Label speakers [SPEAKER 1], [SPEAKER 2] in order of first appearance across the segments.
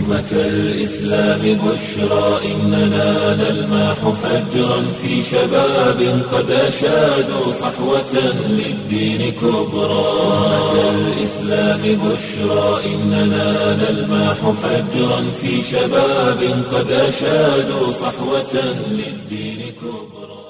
[SPEAKER 1] أمة الإسلام بشرى إننا نلمح فجرا في شباب قد أشادوا صحوة للدين كبرى أمة الإسلام بشرى إننا نلمح فجرا في شباب قد أشادوا صحوة للدين كبرى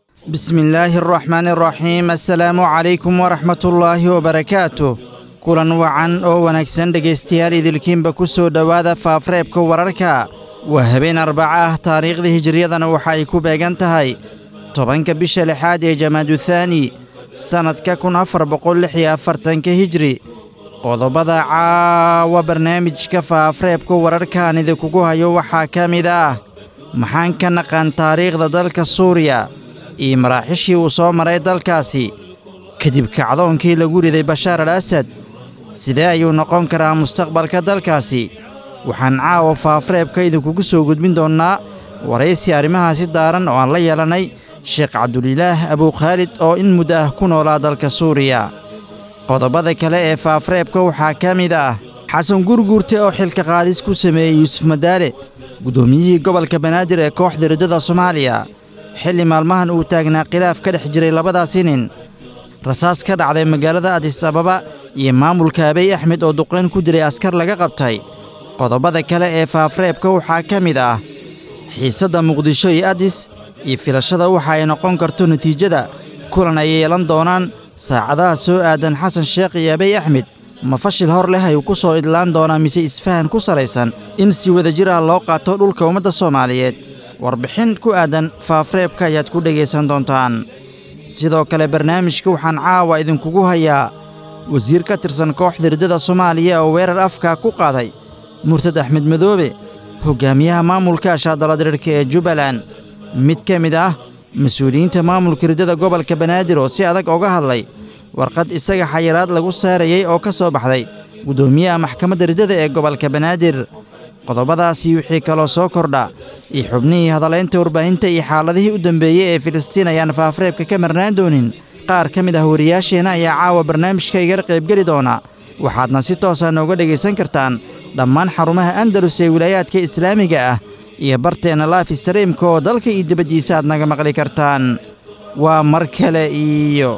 [SPEAKER 2] بسم الله الرحمن الرحيم السلaamu calaykum waraxmat ullaahi wabarakaatu kulan wacan oo wanaagsan dhegaystayaal idilkiinba ku soo dhowaada faafreebka wararka waa habeen arbaca ah taariikhda hijiriyadana waxa ay ku beegan tahay tobanka bisha lixaad ee jamaaduthani sannadka kun afar boqol lix iyo afartanka hijri qodobada caawa barnaamijka faafreebka wararkaan idinkugu hayo waxaa ka mid ah maxaan ka naqaan taariikhda dalka suuriya iyo maraaxishii uu soo maray dalkaasi kadib kacdoonkii lagu riday bashaar al asad sidee ayuu noqon karaa mustaqbalka dalkaasi waxaan caawa faafreebka idinkugu soo gudbin doonnaa waraysi arrimahaasi daaran oo aan la yeelannay sheekh cabdulilaah abuukhaalid oo in muddo ah ku noolaa dalka suuriya qodobada kale ee faafreebka waxaa ka mid ah xasan gurguurte oo xilka qaadis ku sameeyey yuusuf madaale guddoomiyihii gobolka banaadir ee kooxda riddada soomaaliya xilli maalmahan uu taagnaa khilaaf ka dhex jiray labadaasi nin rasaas ka dhacday magaalada adis ababa iyo maamulka abey axmed oo duqayn ku dilay askar laga qabtay qodobada kale ee faafreebka waxaa ka mid ah xiisadda muqdisho iyo adis iyo filashada waxa ay noqon karto natiijada kulan ay yeelan doonaan saacadaha soo aadan xasan sheekh iyo abey axmed ma fashil hor leh ayuu ku soo idlaan doonaa mise isfahan ku salaysan in si wadajir ah loo qaato dhulka ummadda soomaaliyeed warbixin ku aadan faafreebka ayaad ku dhegaysan doontaan sidoo kale barnaamijka waxaan caawa idinkugu hayaa wasiir ka tirsan kooxda riddada soomaaliya oo weerar afka ku qaaday murtad axmed madoobe hoggaamiyaha maamulka shaadaladirirka ee jubbaland mid ka mid ah mas-uuliyiinta maamulka riddada gobolka banaadir oo si adag oga hadlay warqad isaga xayiraad lagu saarayey oo ka soo baxday guddoomiyaha maxkamadda riddada ee gobolka banaadir qodobadaasi wixii kaloo soo kordha iyo xubnihii hadalaynta warbaahinta iyo xaaladihii u dambeeyey ee filistiin ayaan faafreebka ka marnaan doonin qaar ka mid ah wariyaasheenna ayaa caawa barnaamijka igala qaybgeli doona waxaadna si toosa nooga dhegaysan kartaan dhammaan xarumaha andalus ee wilaayaadka islaamiga ah iyo barteenna laif streamka oo dalka iyo dibaddiisa aad naga maqli kartaan waa mar kale iyo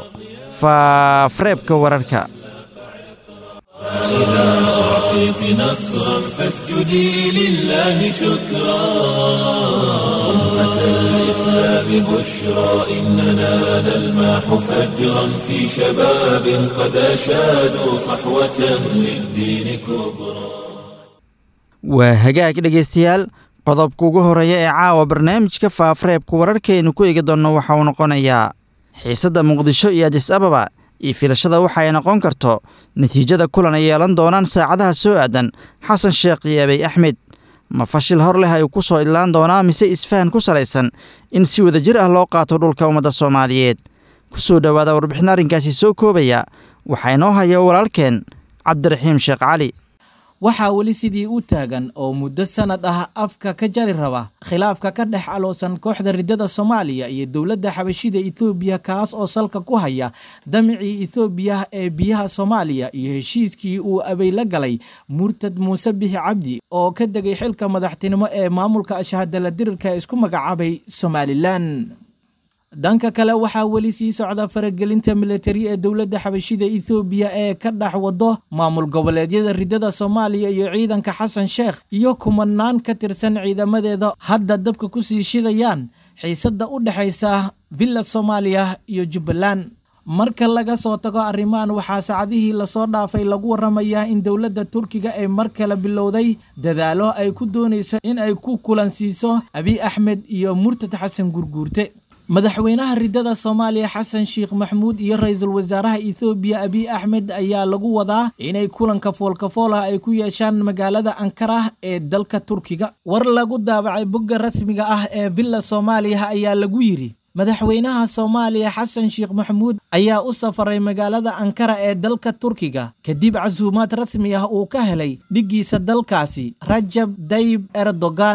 [SPEAKER 2] faafreebka wararka
[SPEAKER 1] أعطيت نصرا فاسجدي لله شكرا أمة الإسلام بشرى إننا نلمح فجرا في شباب قد أشادوا صحوة للدين كبرى
[SPEAKER 2] waa hagaag dhegaystayaal qodobka ugu horreeya ee caawa barnaamijka faafreebka wararkaynu ku eegi doonno waxa uu noqonayaa xiisadda muqdisho iyo adis ababa iyo filashada waxa ay noqon karto natiijada kulan ay yeelan doonaan saacadaha soo aadan xasan sheekh iyo abey axmed ma fashil hor leh ayuu ku soo idlaan doonaa mise isfahan ku salaysan in si wadajir ah loo qaato dhulka ummadda soomaaliyeed ku soo dhowaada warbixin arrinkaasi soo koobaya waxaa inoo haya walaalkeen cabdiraxiim sheekh cali
[SPEAKER 3] waxaa weli sidii u taagan oo muddo sannad ah afka ka jari raba khilaafka ka dhex aloosan kooxda riddada soomaaliya iyo dowladda xabashida etoobiya kaas oo salka ku haya damicii etoobiya ee biyaha soomaaliya iyo heshiiskii uu abey la galay murtad muuse bixi cabdi oo ka degay xilka madaxtinimo ee maamulka ashahadala dirirka isku magacaabay somalilan dhanka kale waxaa weli sii socda faragelinta militari ee dowladda xabashida ethoobiya ee ka dhex wado maamul goboleedyada riddada soomaaliya iyo ciidanka xasan sheekh iyo kumanaan ka tirsan ciidamadeeda hadda dabka ku sii shidayaan xiisadda u dhexaysa villa soomaaliya iyo jubbaland marka laga soo tago arrimahan waxaa saacadihii lasoo dhaafay lagu waramayaa in dowladda turkiga ay mar kale bilowday dadaalo ay ku doonayso in ay ku kulansiiso abiy axmed iyo murtad xasan gurguurte madaxweynaha riddada soomaaliya xasan sheekh maxmuud iyo ra-iisul wasaaraha ethoobiya abiy axmed ayaa lagu wadaa inay kulanka foolkafool ah ay ku yeeshaan magaalada ankara ee dalka turkiga war lagu daabacay bogga rasmiga ah ee villa soomaaliya ayaa lagu yidhi madaxweynaha soomaaliya xasan sheekh maxamuud ayaa u safaray magaalada ankara ee dalka turkiga kadib casuumaad rasmi ah uu ka helay dhiggiisa dalkaasi rajab dayib erdogan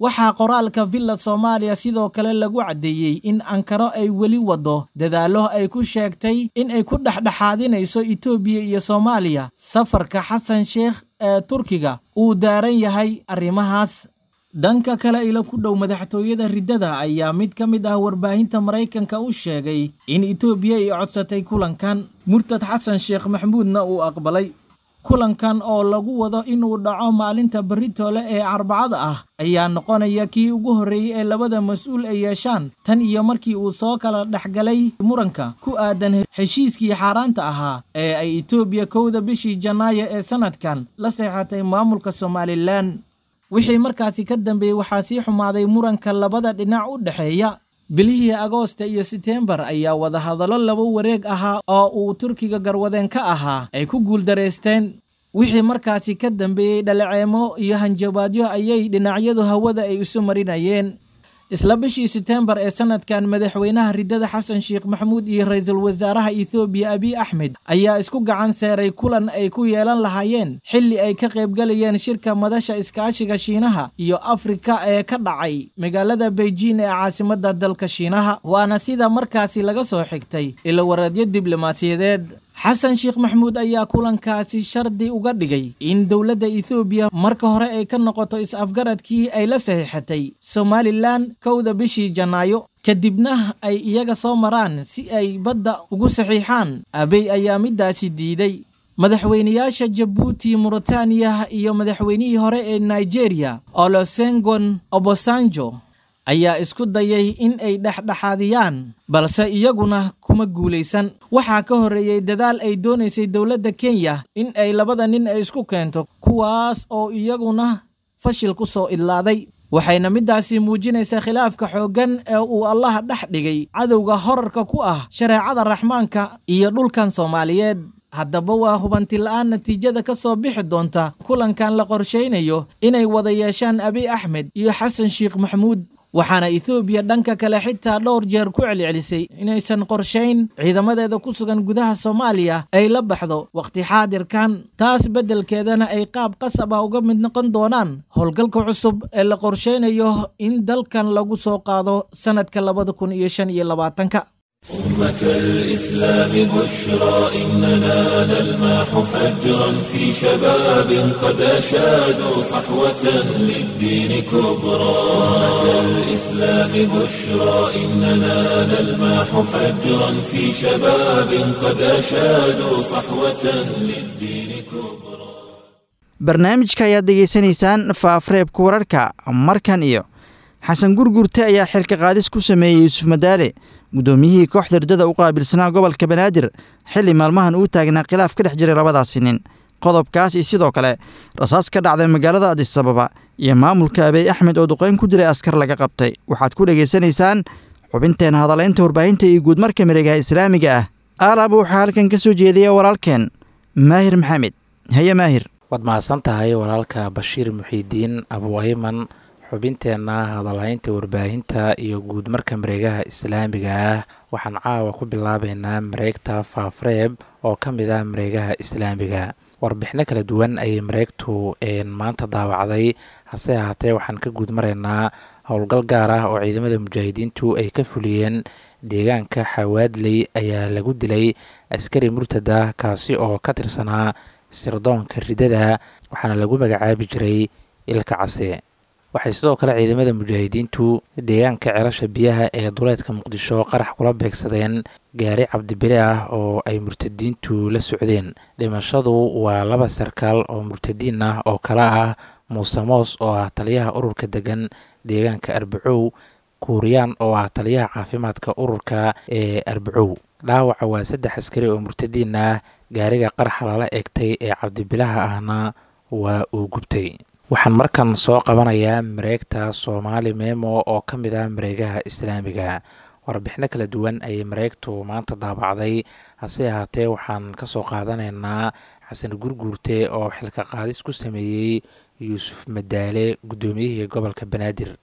[SPEAKER 3] waxaa qoraalka villa soomaaliya sidoo kale lagu caddeeyey in ankaro ay weli waddo dadaallo ay ku sheegtay in ay ku dhexdhexaadinayso etoobiya iyo soomaaliya safarka xasan sheekh ee turkiga uu daaran yahay arrimahaas dhanka kale ila ku dhow madaxtooyada riddada ayaa mid ka mid ah warbaahinta maraykanka u sheegay in etoobiya ay codsatay kulankan murtad xasan sheekh maxamuudna uu aqbalay kulankan oo lagu wado inuu dhaco maalinta beritoole ee arbacada ah ayaa noqonaya kii ugu horreeyey ee labada mas-uul ay yeeshaan tan iyo markii uu soo kala dhexgalay muranka ku aadan heshiiskii xaaraanta ahaa ee ay etoobiya kowda bishii janaayo ee sannadkan la seexatay maamulka somalilan wixii markaasi ka dambeeyey waxaa sii xumaaday muranka labada dhinac u dhexeeya bilihii agoosta iyo seteembar ayaa wadahadallo laba wareeg ahaa oo uu turkiga garwadeen ka ahaa ay ku guuldareysteen wixii markaasi ka dambeeyey dhaleeceemo iyo hanjabaadyo ayay dhinacyadu hawada ay isu marinayeen isla bishii seteembar ee sannadkan madaxweynaha riddada xasan sheekh maxamuud iyo ra-iisul wasaaraha ethoobiya abiy axmed ayaa isku gacan seeray kulan ay ku yeelan lahaayeen xilli ay ka qaybgalayeen shirka madasha iskaashiga shiinaha iyo afrika ee ka dhacay magaalada beijing ee caasimadda dalka shiinaha waana sida markaasi laga soo xigtay ilawareedyo diblomaasiyadeed xasan sheekh maxamuud ayaa kulankaasi shardi uga dhigay in dowladda ethoobiya marka hore ay ka noqoto is-afgaradkii ay la saxiixatay somalilan kowda bishii janaayo kadibna ay iyaga soo maraan si ay badda ugu saxiixaan abey ayaa middaasi diiday madaxweynayaasha jabuuti muritaaniya iyo madaxweynihii hore ee nigeria olosengon obosanjo ayaa isku dayay in ay dhexdhexaadiyaan balse iyaguna kuma guulaysan waxaa ka horreeyey dadaal ay doonaysay dowladda kenya in ay labada nin ay isku keento kuwaas oo iyaguna fashil ku soo idlaaday waxayna middaasi muujinaysaa khilaafka xooggan ee uu allaha dhex dhigay cadowga horarka ku ah shareecada raxmaanka iyo dhulkan soomaaliyeed haddaba waa hubanti la-aan natiijada ka soo bixi doonta kulankan la qorshaynayo inay wada yeeshaan abiy axmed iyo xasan sheekh maxamuud waxaana ethoobiya dhanka kale xitaa dhowr jeer ku celcelisay inaysan qorshayn ciidamadeeda ku sugan gudaha soomaaliya ay la baxdo wakhti xaadirkan taas beddelkeedana ay qaab qasab ah uga mid noqon doonaan howlgalka cusub ee la qorshaynayo in dalkan lagu soo qaado sannadka labada kun iyo shan iyo labaatanka
[SPEAKER 1] أمة الإسلام بشرى إننا نلمح فجرا في شباب قد أشادوا صحوة للدين كبرى أمة الإسلام بشرى إننا نلمح فجرا في شباب قد أشادوا صحوة للدين كبرى
[SPEAKER 2] barnaamijka ayaad degeysanaysaan faafareebka wararka markan iyo xasan gurgurte ayaa xilka qaadis ku sameeyey yuusuf madaale guddoomiyihii kooxda riddada u qaabilsanaa gobolka banaadir xilli maalmahan uu taagnaa khilaaf ka dhex jiray labadaasi nin qodobkaas iyo sidoo kale rasaas ka dhacday magaalada adisababa iyo maamulka abeey axmed oo duqeyn ku dilay askar laga qabtay waxaad ku dhegaysanaysaan xubinteena hadalaynta warbaahinta iyo guudmarka miregaha islaamiga ah aalaaba waxaa halkan ka soo jeedaya walaalkeen maahir maxamed haye maahir
[SPEAKER 4] waad mahadsan tahay walaalka bashiir muxiidiin abuayman xubinteenna hadalhaynta warbaahinta iyo guud marka mareegaha islaamiga ah waxaan caawa ku bilaabeynaa mareegta faafreeb oo ka mid ah mareegaha islaamiga warbixino kala duwan ayay mareegtu maanta daawacday hase ahaatee waxaan ka guud maraynaa howlgal gaar ah oo ciidamada mujaahidiintu ay ka fuliyeen deegaanka xawaadley ayaa lagu dilay askari murtada kaasi oo ka tirsanaa sirdoonka ridada waxaana lagu magacaabi jiray ilka case waxay sidoo kale ciidamada mujaahidiintu deegaanka celasha biyaha ee duleedka muqdisho qarax kula beegsadeen gaari cabdibile ah oo ay murtadiintu la socdeen dhimashadu waa laba sarkaal oo murtadiin ah oo kale ah muuse moos oo ah taliyaha ururka degan deegaanka arbacow kuuriyaan oo ah taliyaha caafimaadka ururka ee arbacow dhaawaca waa saddex askari oo murtadiin ah gaariga qaraxa lala eegtay ee cabdibilaha ahna waa uu gubtay waxaan markan soo qabanayaa mareegta soomaali memo oo ka mid ah mareegaha islaamiga warbixino kala duwan ayay mareegtu maanta daabacday hase ahaatee waxaan kasoo qaadanaynaa xasan gurguurte oo xilka qaadis ku sameeyey yuusuf madaale guddoomiyihii gobolka banaadir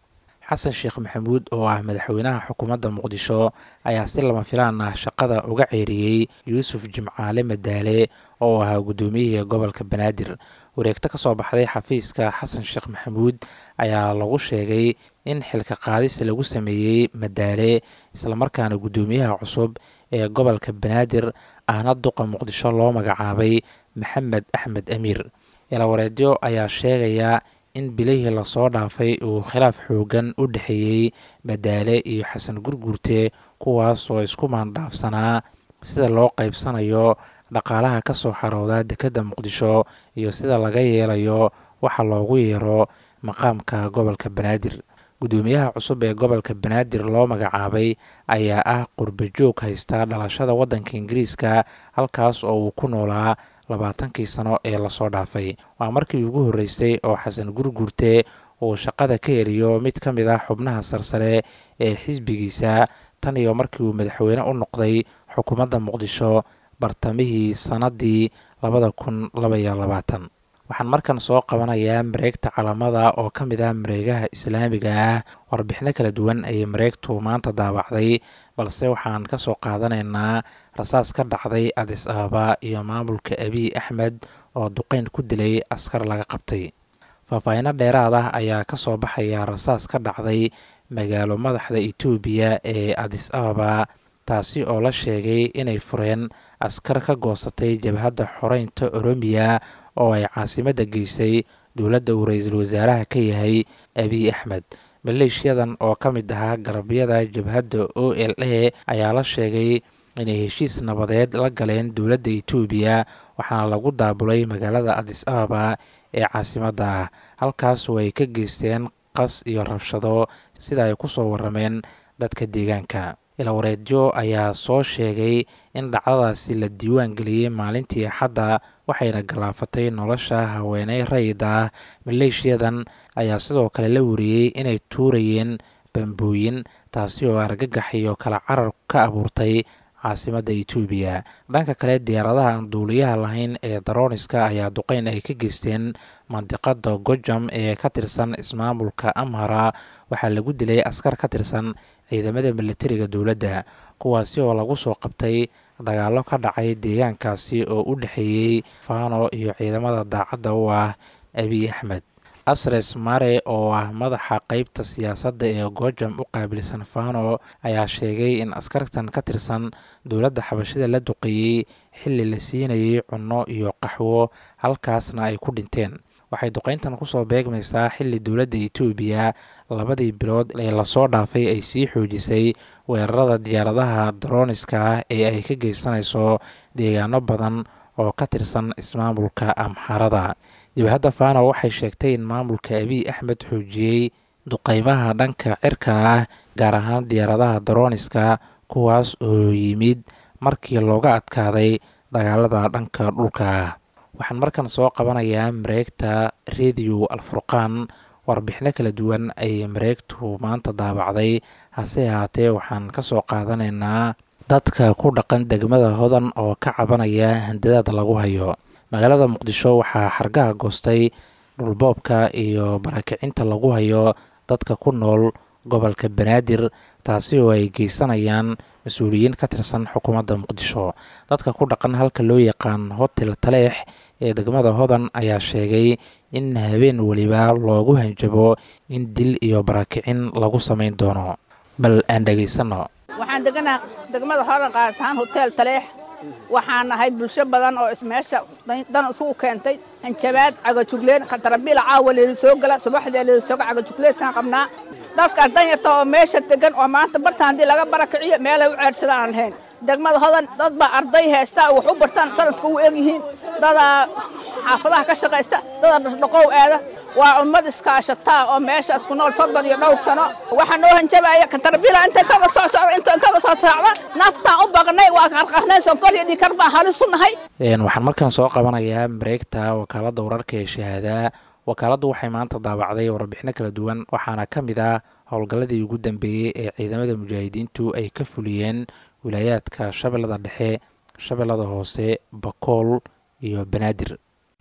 [SPEAKER 4] xasan sheekh maxamuud oo ah madaxweynaha xukuumadda muqdisho ayaa si lama filaan ah shaqada uga ceeriyey yuusuf jimcaale madaale oo ahaa guddoomiyihii gobolka banaadir wareegto ka soo baxday xafiiska xasan sheekh maxamuud ayaa lagu sheegay in xilka qaadis lagu sameeyey madaale islamarkaana guddoomiyaha cusub ee gobolka banaadir ahna duqa muqdisho loo magacaabay maxamed axmed amiir ilawareedyo ayaa sheegaya in bilihii lasoo dhaafay uu khilaaf xoogan u dhexeeyey madaale iyo xasan gurguurte kuwaas oo isku maandhaafsanaa sida loo qaybsanayo dhaqaalaha ka soo xarooda dekedda muqdisho iyo sida laga yeelayo waxa loogu yeero maqaamka gobolka banaadir guddoomiyaha cusub ee gobolka banaadir loo magacaabay ayaa ah qurbajoog haysta dhalashada waddanka ingiriiska halkaas oo uu ku noolaa labaatankii sano ee lasoo dhaafay waa markii ugu horreysay oo xasan gurgurte uu shaqada ka eriyo mid ka mid ah xubnaha sarsare ee xisbigiisa tan iyo markii uu madaxweyne u noqday xukuumadda muqdisho bartamihii sannaddii labada kun labaiyo labaatan waxaan markan soo qabanayaa mareegta calamada oo ka mid ah mareegaha islaamiga ah warbixino kala duwan ayay mareegtu maanta daabacday balse waxaan ka soo qaadanaynaa rasaas ka dhacday adis ababa iyo maamulka abiy axmed oo duqeyn ku dilay askar laga qabtay faahfaahino dheeraad ah ayaa ka soo baxaya rasaas ka dhacday magaalo madaxda etoobiya ee adis ababa taasi oo la sheegay inay fureen askar ka goosatay jabhadda xoreynta oromiya oo ay caasimadda geysay dowladda uu ra-iisul wasaaraha ka yahay abiy axmed maleeshiyadan oo ka mid ahaa garabyada jabhadda o l a ayaa la sheegay inay heshiis nabadeed la galeen dowladda etoobiya waxaana lagu daabulay magaalada adis ababa ee caasimadda ah halkaas oo ay ka geysteen qas iyo rabshado sida ay ku soo warameen dadka deegaanka ilawareedyo ayaa soo sheegay in dhacdadaasi la diiwaan geliyey maalintii axadda waxayna galaafatay nolosha haweeney rayid ah maleeshiyadan ayaa sidoo kale la wariyey inay tuurayeen bambooyin taasi oo argagax iyo kala carar ka abuurtay caasimadda etoobiya dhanka kale diyaaradaha aan duuliyaha lahayn ee darooniska ayaa duqeyn ay ka geysteen mandiqada gojam ee ka tirsan ismaamulka amhara waxaa lagu dilay askar ka tirsan ciidamada militariga dowladda kuwaasi oo lagu soo qabtay dagaallo ka dhacay deegaankaasi oo u dhexeeyey fano iyo ciidamada daacadda u ah abiy axmed asres mare oo ah madaxa qeybta siyaasadda ee gojam u qaabilsan fano ayaa sheegay in askartan ka tirsan dowladda xabashida la duqeeyey xilli la siinayay cunno iyo qaxwo halkaasna ay ku dhinteen waxay duqeyntan kusoo beegmaysaa xilli dowladda etoobiya labadii bilood ee lasoo dhaafay ay sii xoojisay weerarada diyaaradaha darooniska ah ee ay ka geysanayso deegaano badan oo ka tirsan ismaamulka amxarada jabhadda fano waxay sheegtay in maamulka abiy axmed xoojiyey duqeymaha dhanka cirka ah gaar ahaan diyaaradaha darooniska kuwaas oo yimid markii looga adkaaday dagaalada dhanka dhulka ah waxaan markan soo qabanayaa mareegta rediyo alfurqaan warbixino kala duwan ayay mareegtu maanta daabacday hase ahaatee waxaan ka soo qaadanaynaa dadka ku dhaqan degmada hodan oo ka cabanaya handadaad lagu hayo magaalada muqdisho waxaa xargaha goostay dhulboobka iyo barakicinta lagu hayo dadka ku nool gobolka banaadir taasi oo ay geysanayaan mas-uuliyiin ka tirsan xukuumadda muqdisho dadka ku dhaqan halka loo yaqaan hotel taleex ee degmada hodan ayaa sheegay in habeen weliba loogu hanjabo in dil iyo barakicin lagu samayn doono bal aan dhegaysano
[SPEAKER 5] waxaan deganaha degmada hodan qaadataan hotel taleex waxaan nahay bulsho badan oo ismeesha dan isugu keentay hanjabaad cagajugleen katarabiila caawa leeli soo gala subaxdee leeli sooga cagajugleysaan qabnaa dadkaas danyarta oo meesha degan oo maanta bartaan haddii laga barakiciyo meelay u ceedsadaan aan lahayn degmada hodan dad baa arday haysta wax u bartaan sanadka u egyihiin dadaa xaafadaha ka shaqaysta dada dhaqdhaqow aada waa ummad iskaashataa oo meeshaas ku nool soddon iyo dhowr sano waxaa noo hanjabaya katarbiila inta kaga soo socda inta kaga soo raacda naftaan u baqnay waa qarqarnay sonkor iyo dhikar baa halis u nahay
[SPEAKER 4] waxaan markan soo qabanayaa mareegta wakaaladda wararka ee shahaada wakaaladdu waxay maanta daabacday warbixino kala duwan waxaana ka mid ah howlgalladii ugu dambeeyey ee ciidamada mujaahidiintu ay ka fuliyeen wilaayaadka shabeellada dhexe shabeellada hoose bakool iyo banaadir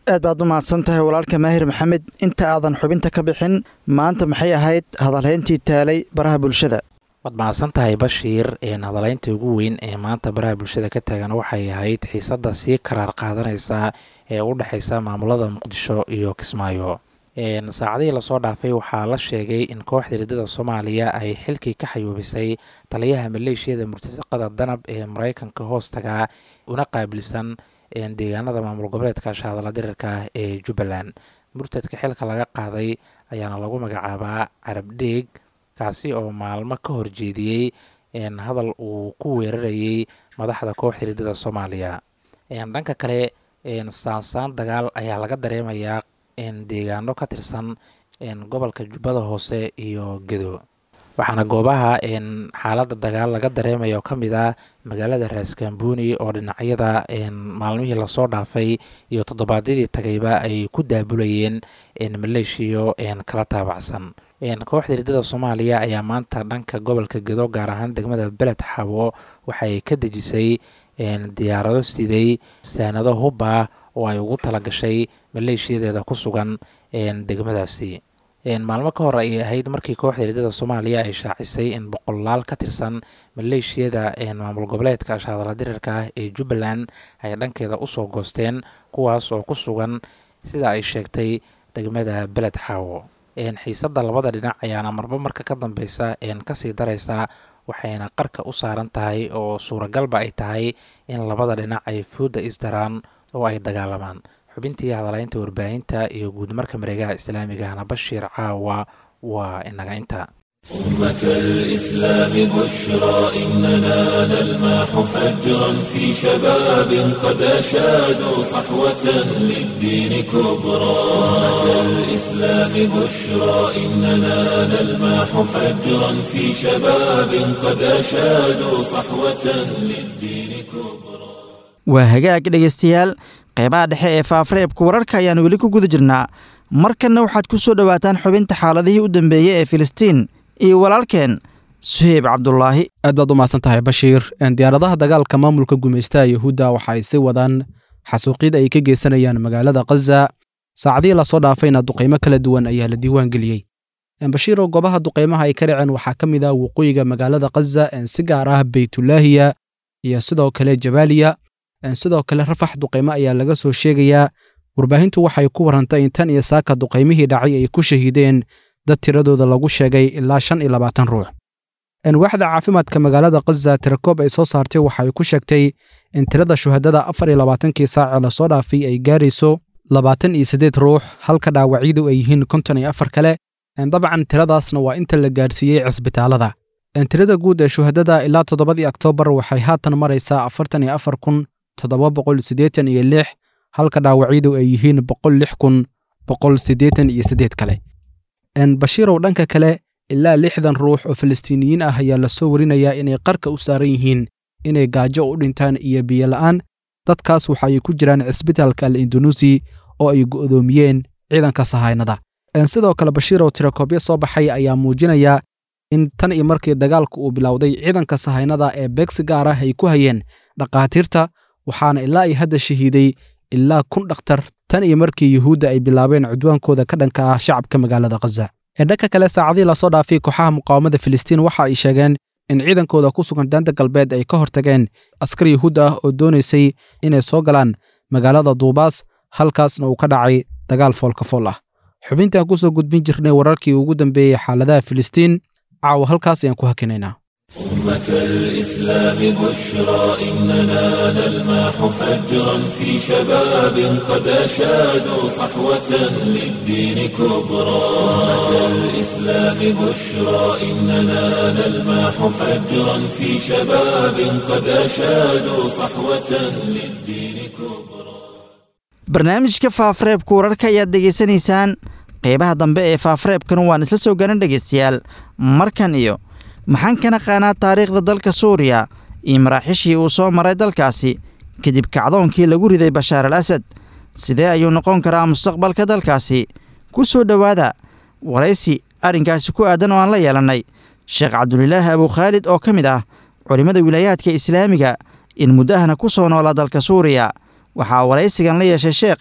[SPEAKER 2] aad baad u mahadsan tahay walaalka maahir maxamed inta aadan xubinta ka bixin maanta maxay ahayd hadalhayntii taalay baraha bulshada
[SPEAKER 4] waad mahadsan tahay bashiir hadalaynta ugu weyn ee maanta baraha bulshada ka taagan waxay ahayd xiisadda sii karaar qaadanaysa ee u dhexaysa maamulada muqdisho iyo kismaayo saacadihii lasoo dhaafay waxaa la sheegay in kooxda riddada soomaaliya ay xilkii ka xayuubisay taliyaha maleeshiyada murtasaqada danab ee mareykanka hoostaga una qaabilsan deegaanada maamul goboleedka shahadala dirirka ee jubbaland murtadka xilka laga qaaday ayaana lagu magacaabaa carab dheeg kaasi oo maalmo ka horjeediyey hadal uu ku weerarayey madaxda kooxda riddada soomaaliya dhanka kale saansaan dagaal ayaa laga dareemayaa deegaano ka tirsan gobolka jubbada hoose iyo gedo waxaana goobaha xaaladda dagaal laga dareemaya oo ka mid ah magaalada raaskambuuni oo dhinacyada maalmihii lasoo dhaafay iyo toddobaadyadii tagayba ay ku daabulayeen maleeshiyo kala taabacsan kooxda riddada soomaaliya ayaa maanta dhanka gobolka gedo gaar ahaan degmada beled xabo waxay ka dejisay diyaarado siday saanado hubba oo ay ugu talagashay maleeshiyadeeda ku sugan degmadaasi maalmo ka hor ayay ahayd markii kooxda riddada soomaaliya ay shaacisay in boqolaal ka tirsan maleeshiyada maamul goboleedka shahadala dirirka ah ee jubbaland ay dhankeeda usoo goosteen kuwaas oo ku sugan sida ay sheegtay degmada beled xaawo xiisadda labada dhinac ayaana marba marka ka dambeysa kasii daraysa waxayna qarka u saaran tahay oo suuragalba ay tahay in labada dhinac ay fooda isdaraan oo ay dagaalamaan xubintii hadalaynta warbaahinta iyo guudmarka mareegaha islaamigahna bashiir caawa waa inaga inta
[SPEAKER 1] أمة الإسلام بشرى إننا نلماح فجرا في شباب قد أشادوا صحوة للدين كبرى أمة الإسلام بشرى إننا نلماح فجرا في شباب قد أشادوا صحوة للدين كبرى
[SPEAKER 2] waa hagaag dhegaystayaal qeybaha dhexe ee faafareebka wararka ayaan weli ku guda jirnaa markanna waxaad ku soo dhowaataan xubinta xaaladihii u dambeeyey ee filistiin iyo walaalkeen suheyb cabdulaahi
[SPEAKER 6] aad baad u mahadsan tahay bashiir diyaaradaha dagaalka maamulka gumaystaha yuhuudda waxa ay sii wadaan xasuuqyad ay ka geysanayaan magaalada khaza saacadihii lasoo dhaafayna duqaymo kala duwan ayaa la diiwaan geliyey bashiiroo goobaha duqaymaha ay ka dhaceen waxaa ka mid ah waqooyiga magaalada khaza si gaar ah beytulaahiya iyo sidoo kale jabaaliya sidoo kale rafax duqaymo ayaa laga soo sheegayaa warbaahintu waxay ku warantay in tan iyo saaka duqaymihii dhacay ay ku shahiideen dad tiradooda lagu sheegay ilaa shan iyo labaatan ruux waaxda caafimaadka magaalada khaza tirakoob ay soo saartay waxay ku sheegtay in tirada shuhadada afar iyo labaatankii saace lasoo dhaafay ay gaarayso labaatan iyo siddeed ruux halka dhaawacyadu ay yihiin konton iyo afar kale dabcan tiradaasna waa inta la gaarsiiyey cisbitaalada tirada guud ee shuhadada ilaa toddobadii oktoobar waxay haatan maraysaa afartan iyo afar kun toddoba boqol siddeetan iyo lix halka dhaawacyadu ay yihiin boqol lix kun boqol siddeetan iyo siddeed kale bashiirow dhanka kale ilaa lixdan ruux oo falastiiniyiin ah ayaa lasoo warinayaa inay qarka u saaran yihiin inay gaajo u dhintaan iyo biyo la'aan dadkaas waxa ay ku jiraan cisbitaalka al indunuusi oo ay go'doomiyeen ciidanka sahaynada sidoo kale bashiirow tirakoobyo soo baxay ayaa muujinaya in tan iyo markii dagaalku uu bilowday ciidanka sahaynada ee beegsi gaar ah ay ku hayeen dhakhaatiirta waxaana ilaa ay hadda shahiiday ilaa kun dhakhtar tan iyo markii yuhuudda ay bilaabeen cudwaankooda ka dhanka ah shacabka magaalada khaza ee dhanka kale saacadihii lasoo dhaafay kooxaha muqaawamada filistiin waxa ay sheegeen in ciidankooda ku sugan daanta galbeed ay ka hortageen askar yuhuud ah oo doonaysay inay soo galaan magaalada duubaas halkaasna uu ka dhacay dagaal foolkafool ah xubintaan ku soo gudbin jirnay wararkii ugu dambeeyey xaaladaha filistiin caawa halkaas ayaan ku hakinaynaa
[SPEAKER 1] أمة الإسلام بشرى إننا نلماح فجرا في شباب قد أشادوا صحوة للدين كبرى أمة الإسلام بشرى إننا نلماح فجرا في شباب قد أشادوا صحوة للدين كبرى
[SPEAKER 2] barnaamijka faafareebka wararka ayaad degeysanaysaan qeybaha dambe ee faafareebkan waan isla soo garan dhegeystayaal markan iyo maxaan ka naqaanaa taariikhda dalka suuriya iyo maraaxiishii uu soo maray dalkaasi kadib kacdoonkii lagu riday bashaar al asad sidee ayuu noqon karaa mustaqbalka dalkaasi ku soo dhowaada waraysi arrinkaasi ku aadan oo aan la yeelannay sheekh cabdulilaahi abukhaalid oo ka mid ah culimmada wilaayaadka islaamiga in muddahana ku soo noolaa dalka suuriya waxaa waraysigan la yeeshay sheekha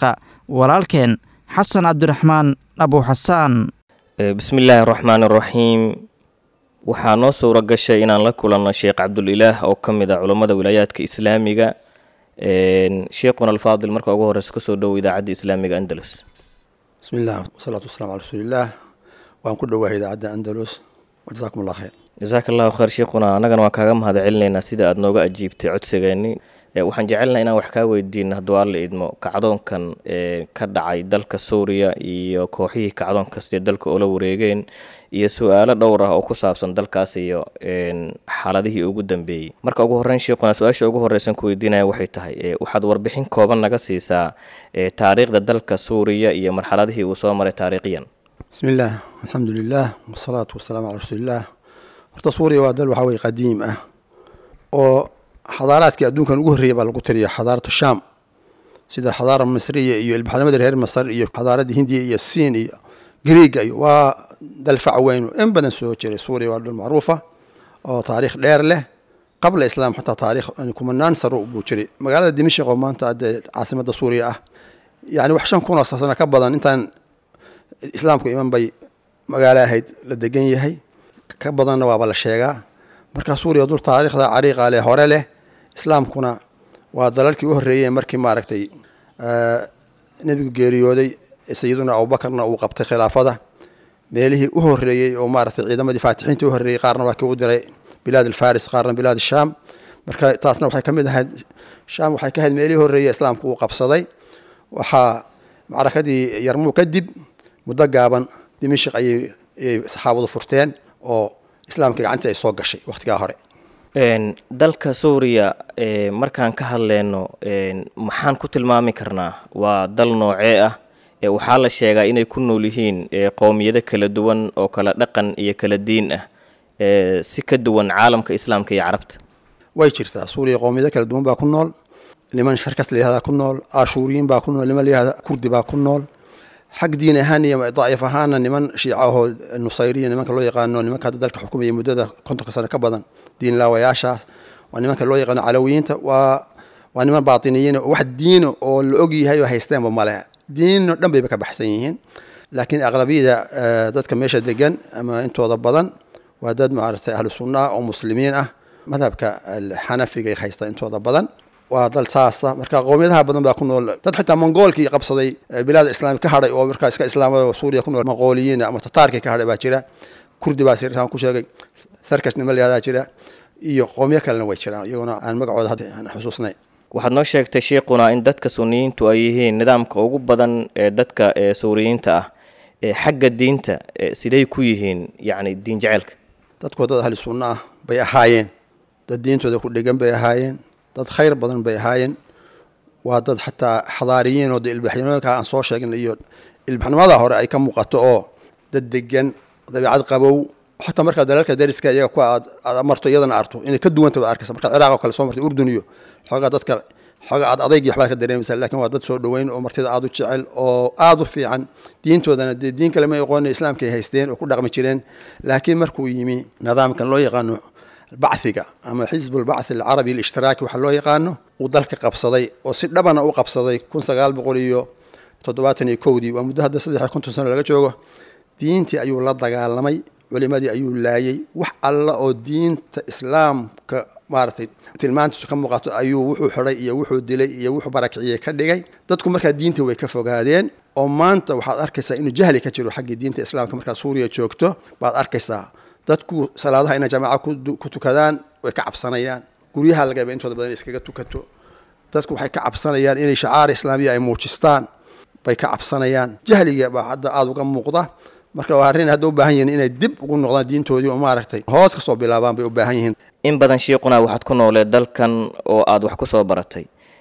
[SPEAKER 2] walaalkeen xasan cabdiraxmaan abuuxasaan
[SPEAKER 7] bismi illaahi araxmaan araxiim waxaa noo suura gashay inaan la kulanno sheekh cabdulilaah oo ka mid ah culammada wilaayaadka islaamiga sheekhuna alfaadil marka ugu horeysa kasoo dhowo idaacadda islaamiga andalus
[SPEAKER 8] bismi illah wasalaatu wasalamu cala rasuulillaah waan ku dhowaahay idaacadda andalus wajasaakum allah khayr
[SPEAKER 7] jasaaka allahu khayr sheekhuna annagana waan kaaga mahad celinaynaa sida aada nooga ajiibtay codsigeeni waxaan jecelnaha inaan wax kaa weydiino hadduu alla idmo kacdoonkan ka dhacay dalka suuriya iyo kooxihii kacdoon kastee dalka oola wareegeen iyo su-aalo dhowr ah oo ku saabsan dalkaas iyo xaaladihii ugu dambeeyey marka ugu horreyn sheekhuna su-aasha ugu horreysan ku weydiinaya waxay tahay waxaad warbixin kooban naga siisaa taariikhda dalka suuriya iyo marxaladihii uu soo maray taariikhiyan
[SPEAKER 8] bismi illaah alxamdu lilah wasalaatu wasalaamu calaa rasuulillaah horta suuriya waa dal waxaa weye qadiim ah oo xadaaraadkii adduunkan ugu horreeyay baa lagu tiriya xadaaratu shaam sida xadaara misriya iyo ilbaxnimadii reer masar iyo xadaaradii hindiya iyo siin iyo griiga iyo waa dal fac weyn in badan soo jiray suuriya waa dal macruufa oo taariikh dheer leh qabla islaam xataa taariikh kumanaan saro buu jiray magaalada dimashik oo maanta dee caasimada suuriya ah yani wax shan kun oo sano ka badan intaan islaamku iman bay magaalo ahayd la degan yahay ka badanna waaba la sheegaa marka suuriya dul taariikhda cariiqa leh hore leh islaamkuna waa dalalkii u horreeyey markii maaragtay nebigu geeriyooday sayiduna abubakarna uu qabtay khilaafada meelihii u horreeyey oo maaragtay ciidamadii faatixiintii u horreeyey qaarna waa kii u diray bilaad alfaris qaarna bilaad shaam marka taasna waxay ka mid ahayd shaam waxay ka ahayd meelihii horreeyey islaamku uu qabsaday waxaa macrakadii yarmuu kadib muddo gaaban dimashik ayay ayay saxaabadu furteen oo islaamka gacantii ay soo gashay wakhtigaa hore
[SPEAKER 7] dalka suuriya markaan ka hadleyno maxaan ku tilmaami karnaa waa dal noocee ah waxaa la sheegaa inay ku nool yihiin qowmiyado kala duwan oo kala dhaqan iyo kala diin ah si ka duwan caalamka islaamka iyo carabta
[SPEAKER 8] way jirtaa suuriya qowmiyado kala duwan baa ku nool niman sharkas layihahdaa ku nool ashuuriyiin baa ku nool niman layihahda kurdi baa ku nool xag diin ahaan iyo daa'if ahaana niman shiica ahoo nusayriya nimanka loo yaqaano nimanka hadda dalka xukumaya muddada kontonka sano ka badan diin laawayaashaas waa nimanka loo yaqaano calawiyiinta waa waa niman baatiniyiin wax diino oo la og yahay oo haysteenba male diino dhan bayba ka baxsan yihiin laakiin aqlabiyada dadka meesha degan ama intooda badan waa dad maaragtay ahlu sunna oo muslimiin ah madhabka xanafiga ay haysta intooda badan waa dal saasa marka qowmiyadaha badan baa ku nool dad xitaa mongoolkii qabsaday bilaad islaami ka hadhay oo markaa iska islaamada suuriya ku nool monqooliyiin ama tataarkii ka hadhay baa jira kurdi baa sirkaan ku sheegay sarkash nima layahdaa jira iyo qowmiyo kalena way jiraan iyaguna aan magacooda hadda aan xusuusnay
[SPEAKER 7] waxaad noo sheegtay sheikuna in dadka suniyiintu ay yihiin nidaamka ugu badan ee dadka ee suuriyiinta ah ee xagga diinta siday ku yihiin yacni diin jeceelka
[SPEAKER 8] dadkoo dad ahli sunno ah bay ahaayeen dad diintooda ku dhegan bay ahaayeen dad khayr badan bay ahaayeen waa dad xataa xadaariyiin oo de ilbaxnimooyinka aan soo sheegnay iyo ilbaxnimada hore ay ka muuqato oo dad degan dabiicad qabow xataa markaa dalalka dariska iyaga ku aad aad marto iyadana arto inay ka duwanta baad arkaysa markaad ciraaq oo kale soo martay urdun iyo xoogaa dadka xoogaa aad adaygi waxbaad ka dareemaysaa laakiin waa dad soo dhoweyn oo martida aad u jecel oo aad u fiican diintoodana dee diin kale ma aqoona islaamkay haysteen oo ku dhaqmi jireen laakiin markuu yimi nidaamkan loo yaqaano bacthiga ama xisbulbacthi alcarabi alishhtiraaki waxa loo yaqaano uu dalka qabsaday oo si dhabana u qabsaday kun sagaal boqol iyo toddobaatan iyo kowdii waa muddo hadda saddex iyo konton sano laga joogo diintii ayuu la dagaalamay culimadii ayuu laayay wax alla oo diinta islaamka maaragtay tilmaantiisu ka muuqato ayuu wuxuu xidhay iyo wuxuu dilay iyo wuxuu barakiciyey ka dhigay dadku markaa diinta way ka fogaadeen oo maanta waxaad arkaysaa inuu jahli ka jiro xaggii diinta islaamka markaad suuriya joogto baad arkaysaa dadku salaadaha inay jamaaca ku tukadaan way ka cabsanayaan guryaha laga yaaba intooda badan iskaga tukato dadku waxay ka cabsanayaan inay shacaar islaamiya ay muujistaan bay ka cabsanayaan jahliga baa hadda aada uga muuqda marka waa arrin hadda u baahan yihiin inay dib ugu noqdaan diintoodii oo maaragtay hoos ka soo bilaabaan bay u baahan yihiin
[SPEAKER 7] in badan shiiquna waxaad ku nooleed dalkan oo aad wax ku soo baratay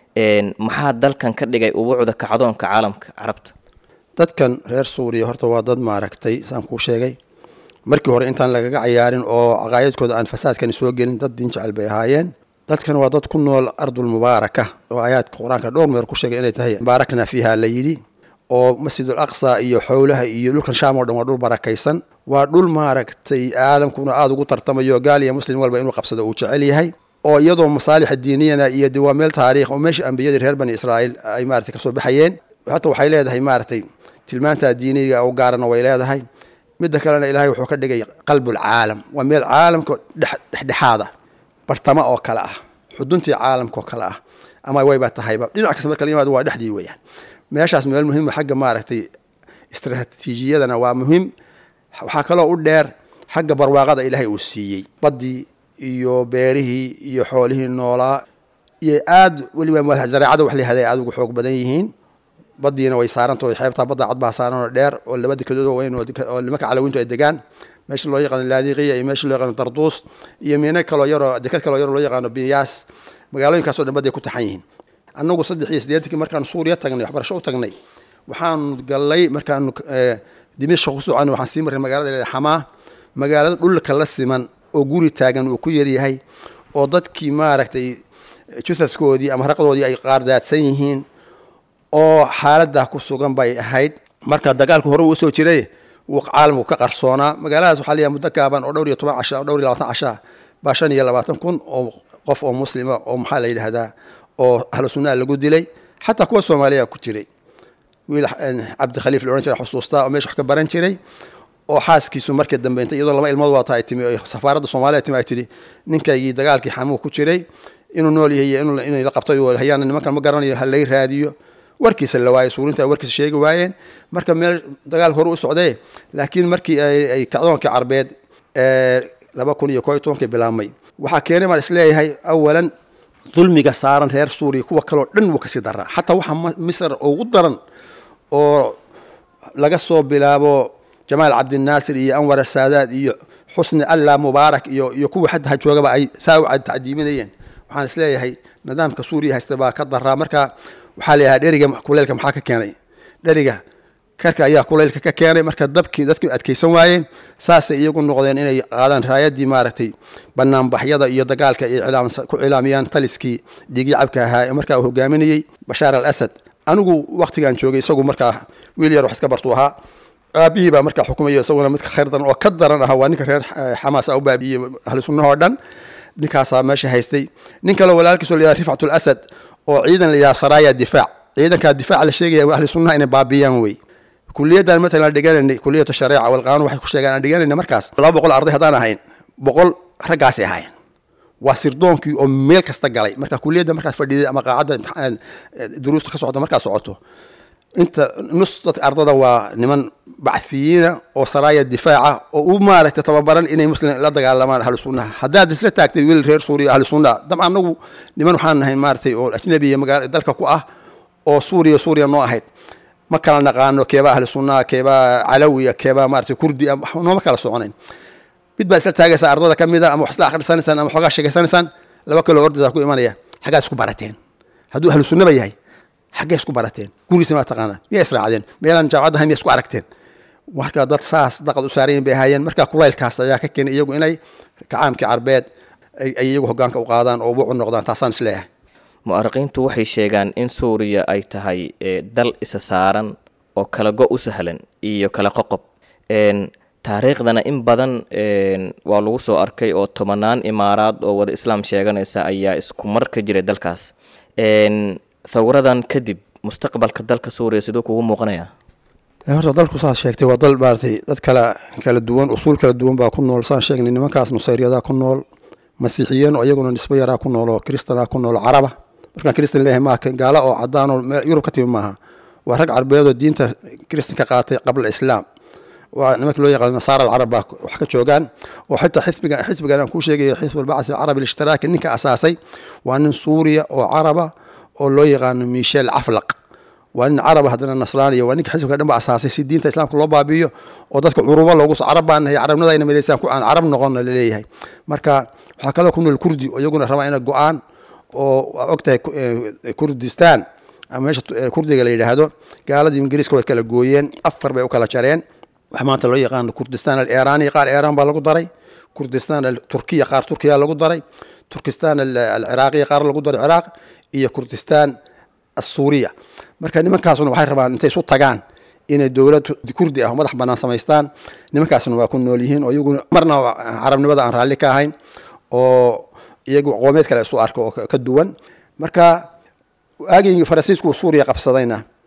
[SPEAKER 7] maxaa dalkan ka dhigay ubuucda kacdoonka caalamka carabta
[SPEAKER 8] dadkan reer suuriya horta waa dad maaragtay saan kuu sheegay markii hore intaan lagaga cayaarin oo caqaayadkooda aan fasaadkani soo gelin dad diin jecel bay ahaayeen dadkan waa dad ku nool ardul mubaaraka oo aayaadka qur-aanka dhowr meer ku sheegay inay tahay baarakna fiiha la yidhi oo masjidul aqsa iyo xowlaha iyo dhulkan shaam oo dhan waa dhul barakaysan waa dhul maaragtay caalamkuna aada ugu tartamayo gaal iyo muslim walba inuu qabsado uu jecel yahay oo iyadoo masaalixa diiniyana iyo de waa meel taariikh oo meesha ambiyadii reer bani israa'iil ay maaragtay kasoo baxayeen hata waxay leedahay maaragtay tilmaantaa diiniga u gaarana way leedahay midda kalena ilaahay wuxuu ka dhigay qalbulcaalam waa meel caalamka dhexdhexaada bartamo oo kale ah xuduntii caalamka oo kale ah ama wayba tahayba dhinac kasta marka la yimaado waa dhexdii weeyaan meeshaas meel muhiim xagga maaragtay istraatiijiyadana waa muhiim waxaa kaloo u dheer xagga barwaaqada ilaahay uu siiyey baddii iyo beerihii iyo xoolihii noolaa iyo aad weliba zareecada wax layihahday aad ugu xoog badan yihiin badiina way saarantao xeebtaa badda cadbaa saaranoo dheer oo laba dekedood oo weyn oo nimanka calawiintu ay degaan meesha loo yaqaano laadiqiya iyo meesha loo yaqaano darduus iyo miino kaloo yaroo deked kaloo yaroo loo yaqaano biyaas magaalooyinkaasoo dhan badday ku taxan yihiin annagu saddex iyo siddeetankii markaanu suuriya tagnay waxbarasho u tagnay waxaanu gallay markaanu dimishka ku soconay waxaan sii marray magaalada leeda xamaa magaalada dhulka la siman oo guri taagan uu ku yaryahay oo dadkii maaragtay jusadkoodii ama raqdoodii ay qaardaadsan yihiin oo xaaladaa ku sugan bay ahayd marka dagaalku hore uu usoo jiray wuu caalamku ka qarsoonaa magaaladaas waxaa leeyahay muddo gaaban oo dhowr iyo toban casha dhowr iyo labaatan casha baa shan iyo labaatan kun oo qof oo muslima oo maxaa la yidhaahdaa oo ahlu sunnaha lagu dilay xataa kuwa soomaaliya ku jiray wiil cabdikhaliif la odhan jira xusuustaa oo meesha wax ka baran jiray oo xaaskiisu markii dambe inta iyadoo laba ilmood waata ay timi oo safaaradda soomaaliya timi ay tidhi ninkaygii dagaalkii xamuhu ku jiray inuu nool yahay iyo inay la qabtay hayaana nimankan ma garanayo ha lay raadiyo warkiisa la waayey suurinta warkiisa sheegi waayeen marka meel dagaal hore u socdee laakiin markii ay kacdoonkii carbeed laba kun iyo koo iyo tobankii bilaabmay waxaa keenay baan isleeyahay awalan dulmiga saaran reer suuriya kuwa kaleo dhan wuu kasii daraa xataa waxaa misr ugu daran oo laga soo bilaabo jamaal cabdinaasir iyo anwar asaadaad iyo xusni allah mubaarak iyo iyo kuwa xadda ha joogaba ay saa u tacdiiminayeen waxaan isleeyahay nidaamka suuriya haysta baa ka daraa marka waxaa layahaa dheriga kuleylka maxaa ka keenay dheriga karka ayaa kuleylka ka keenay marka dabkii dadkii adkaysan waayeen saasay iyagu noqdeen inay qaadaan raayadii maaragtay banaanbaxyada iyo dagaalka ay ku cilaamiyaan taliskii dhiigii cabka ahaa ee markaa uu hogaaminayey bashaar al asad anigu waktigaan joogay isagu markaa wiil yar wax iska bartuu ahaa aabihii baa markaa xukumayo isaguna midka khayr daran oo ka daran ahaa waa ninka reer xamaas a u baabiiyey ahlu sunnahoo dhan ninkaasaa meesha haystay nin kaleo walaalkiisoo layidhaha rifcatul asad oo ciidan la yidhaha saraaya difaac ciidankaa difaaca la sheegaya ahli sunnaha inay baabiyaan wey kuliyaddan matalan dhigananay kuliyatu shareeca walqaanun waxay ku sheegaan aan dhiganayna markaas laba boqol arday haddaan ahayn boqol raggaasay ahaayeen waa sirdoonkii oo meel kasta galay marka kuliyadda markaad fadhiiday ama qaacadda duruusta ka socota markaad socoto inta nus dadka ardada waa niman bacfiyiina oo saraaya difaaca oo u maaragtay tababaran inay muslim la dagaalamaan ahlu sunnaha haddaad isla taagtay wiil reer suuriya ahlu sunnaha dab anagu niman waxaan nahay maaragtay oo ajnabiya magaala dalka ku ah oo suuriya suuriya noo ahayd ma kala naqaano keebaa ahlu sunnaha keebaa calawiya keebaa maaragtay kurdi nooma kala soconayn mid baa isla taagaysaa ardada ka mida ama wax isla akhrisanaysaan ama xoogaa sheegaysanaysaan laba kaloo ordaysaa ku imanaya xaggaad isku barateen hadduu ahlu sunnaba yahay xaggee isku barateen gurigiisa maa taqaanaa miyaa israacdeen meelaan jaamacadda ahay miya isku aragteen marka dad saas daqad u saarayin bay ahaayeen marka kulaylkaas ayaa ka keenay iyagu inay kacaamkii carbeed ay iyagu hogaanka u qaadaan oo wucu noqdaan taasaan isleeyahay
[SPEAKER 7] mu'ariqiintu waxay sheegaan in suuriya ay tahay dal isa saaran oo kala go u sahlan iyo kala qoqob taariikhdana in badan waa lagu soo arkay oo tobanaan imaaraad oo wada islaam sheeganaysa ayaa isku mar ka jiray dalkaas thawradan kadib mustaqbalka dalka suuriya siduu kugu muuqanayaa
[SPEAKER 8] horta dalku saas sheegtay waa dal maaratay dad kala kala duwan usuul kala duwan baa ku nool saan sheegnay nimankaas nusayriyadaa ku nool masiixiyiin oo iyaguna nisbo yaraa ku nool oo kristanaa ku nool caraba markaan kristan leeyahay maaha gaala oo cadaan oo yurub ka timi maaha waa rag carbeed oo diinta kristan ka qaatay qabla islaam waa nimanka loo yaqaano nasaara alcarab baa wax ka joogaan oo xitaa xisbiga xisbigan aan kuu sheegayo xisbu albacthi alcarabi alishtiraki ninka asaasay waa nin suuriya oo caraba oo loo yaqaano michel caflaq waa nin caraba haddana nasraaniya waa ninka xisbiga dhan ba asaasay si diinta islaamka loo baabi'iyo oo dadka curubo loogu carab baan nahay carabnada ayna midaysaan ku aan carab noqonna laleeyahay marka waxaa kaloo ku nool kurdi oo iyaguna rabaa ina go-aan oo waa ogtahay kurdistan ama meesha kurdiga la yidhaahdo gaaladii ingiriiska way kala gooyeen afar bay u kala jareen wax maanta loo yaqaano kurdistan aliraniya qaar iran baa lagu daray kurdistan turkiya qaar turkiya lagu daray turkistan alciraaqiya qaar lagu daray ciraaq iyo kurdistan asuuriya marka nimankaasuna waxay rabaan intay isu tagaan inay dowlad kurdi ah oo madax banaan samaystaan nimankaasna waa ku nool yihiin oo iyaguna marna carabnimada aan raalli ka ahayn oo iyagu qoomeed kale isu arko oo ka duwan marka aagii faransiisku suuriya qabsadayna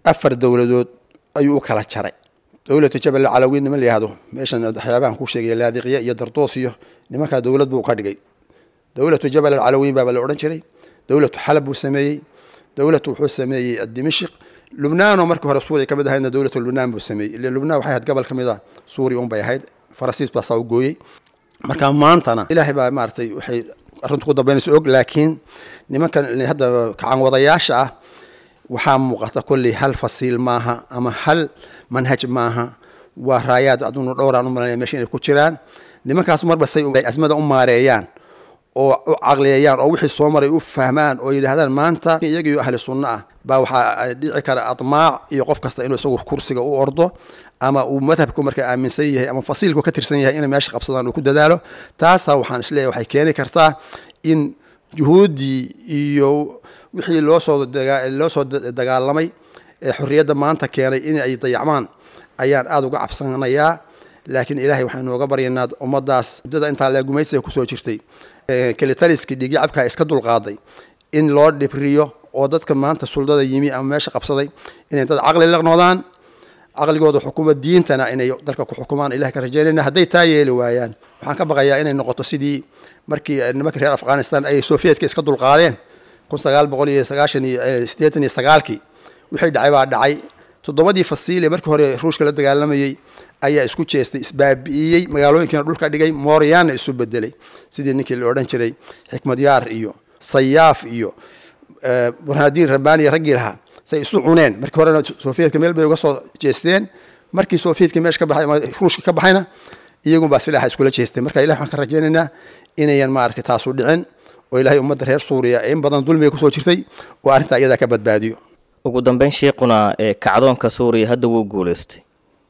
[SPEAKER 8] afar dowladood ayuu u kala jaray dowlatu jabal calawiin niman la yihahdo meeshan waxyaabahan ku sheegaya laadiqya iyo dardoos iyo nimankaa dowlad buu ka dhigay dowlatu jabal alcalawiin baaba la odhan jiray dowlatu xalab buu sameeyey dowlatu wuxuu sameeyey dimashik lubnaanoo markii hore suuriya ka mid ahaydna dowlatu lubnaan buu sameeyey ila lubnaan waxay ahayd gobol ka mid a suuriya un bay ahayd faransiis baa saa u gooyey marka maantana ilaahay baa maaragtay waxay arrintu ku dambaynaysa og laakiin nimankan hadda kacan wadayaasha ah waxaa muuqata kolley hal fasiil maaha ama hal manhaj maaha waa raayaad aduunu dhowraan u malanaya meesha inay ku jiraan nimankaas marba say asmada u maareeyaan oo u caqliyeeyaan oo wixii soo maray u fahmaan oo yidhaahdaan maanta iyagiyo ahli sunno ah baa waxaa dhici kara admaac iyo qof kasta inuu isagu kursiga u ordo ama uu madhabku marka aaminsan yahay ama fasiilku ka tirsan yahay inay meesha qabsadaan uu ku dadaalo taasaa waxaan isleeyahay waxay keeni kartaa in juhuuddii iyo wixii loosoo loo soo dagaalamay ee xorriyadda maanta keenay in ay dayacmaan ayaan aada uga cabsanayaa laakiin ilaahay waxaynu oga baryaynaa ummaddaas muddada intaa lee gumaysiga kusoo jirtay kelitaliskii dhiigyacabkaa iska dulqaaday in loo dhibriyo oo dadka maanta suldada yimi ama meesha qabsaday inay dad caqli la noqdaan caqligooda xukuma diintana inay dalka ku xukumaan ilahay ka rajaynayna hadday taa yeeli waayaan waxaan ka baqayaa inay noqoto sidii markii nimankii reer afghanistan ay soviyedka iska dulqaadeen kun sagaal boqol iyo sagaashan iyo siddeetan iyo sagaalkii wixii dhacay baa dhacay toddobadii fasiile markii hore ruushka la dagaalamayey ayaa isku jeestay isbaabi'iyey magaalooyinkiina dhulka dhigay mooryaanna isu bedelay sidii ninkii la odhan jiray xikmad yaar iyo sayaaf iyo burhaadiin rabbaaniya raggii lahaa say isu cuneen markii horena soviyedka meel bay uga soo jeesteen markii soviyedka meesha ka baxay ama ruushka ka baxayna iyagunbaa silaaxa iskula jeestay marka ilahi waxaan ka rajaynaynaa inayan maaragtay taasu dhicin oo ilaahay ummadda reer suuriya in badan dulmiga kusoo jirtay oo arrintaa iyadaa ka badbaadiyo
[SPEAKER 7] ugu dambeyn sheikuna kacdoonka suuriya hadda wuu guuleystay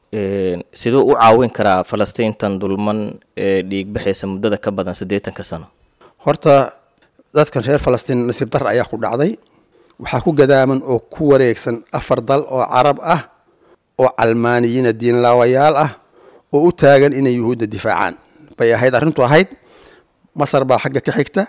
[SPEAKER 7] siduu u caawin karaa falastiintan dulman ee dhiigbaxaysa muddada ka badan siddeetanka sano
[SPEAKER 8] horta dadkan reer falastiin nasiib dar ayaa ku dhacday waxaa ku gadaaman oo ku wareegsan afar dal oo carab ah oo calmaaniyiina diinlaawayaal ah oo u taagan inay yuhuudda difaacaan bay ahayd arrintu ahayd masar baa xagga ka xigta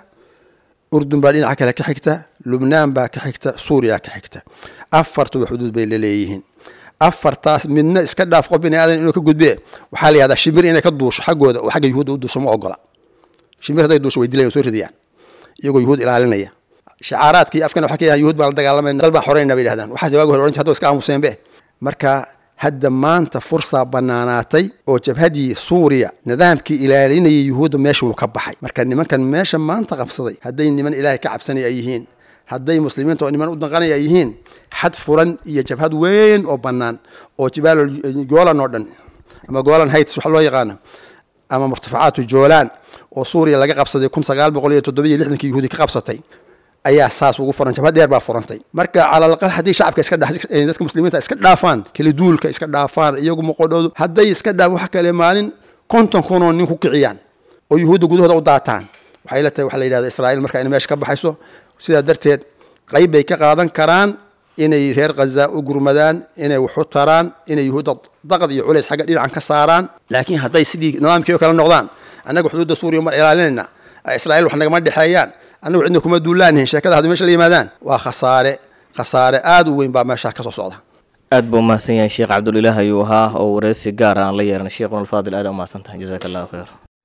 [SPEAKER 8] urdun baa dhinaca kale ka xigta lubnaan baa ka xigta suuriya ka xigta afartuba xuduud bay laleeyihiin afartaas midna iska dhaaf qof bini aadan inuu ka gudbe waxaa la yihahdaa shimir inay ka duusho xaggooda oo xagga yuhuudda u duusho ma ogola shimir hadday duusho way dilayan soo ridayaan iyagoo yuhuud ilaalinaya shacaaraadkii afkan waxa ka yahan yuhuud baan la dagaalamayna dal baan xoreynaa bay yidhahdaan waxaas waagi hore oran jir hadda iska aamuseenbe marka hadda maanta fursaa banaanaatay oo jabhadii suuriya nidaamkii ilaalinayay yuhuudda meesha wuu ka baxay marka nimankan meesha maanta qabsaday hadday niman ilaahay ka cabsanaya ay yihiin hadday muslimiinta oo niman u danqanaya ay yihiin xad furan iyo jabhad weyn oo bannaan oo jibaal goolan oo dhan ama goolan heights waxa loo yaqaano ama murtafacaatu joolaan oo suuriya laga qabsaday kun sagaal boqol iyo toddoba iyo lixdankii yuhuudi ka qabsatay ayaa saas ugu furan jabhad dheer baa furantay marka calalaqal haddii shacabka iska dadka muslimiinta iska dhaafaan kala duulka iska dhaafaan iyagu moqodhoodu hadday iska dhaaf waxa kale maalin konton kunoo nin ku kiciyaan oo yuhuudda gudahooda u daataan waxay la tahay waxa la yidhahda israa'iil marka inay meesha ka baxayso sidaa darteed qayb bay ka qaadan karaan inay reer khaza u gurmadaan inay waxu taraan inay yuhuudda daqad iyo culays xagga dhinacan ka saaraan laakiin hadday sidii nidaamkii oo kale noqdaan annaga xuduudda suuriya ma ilaalinayna israa'iil wax nagama dhexeeyaan annagu cidna kuma duulaanihin sheekada hadday meesha la yimaadaan waa khasaare khasaare aada u weyn baa meeshaa ka soo socda
[SPEAKER 7] aad buu umahadsan yahay sheekh cabdulilaah ayuu ahaa oo wareysi gaar aan la yeeranay sheekhuna alfaadil aad umahadsan tahay jazaaka allahu khayr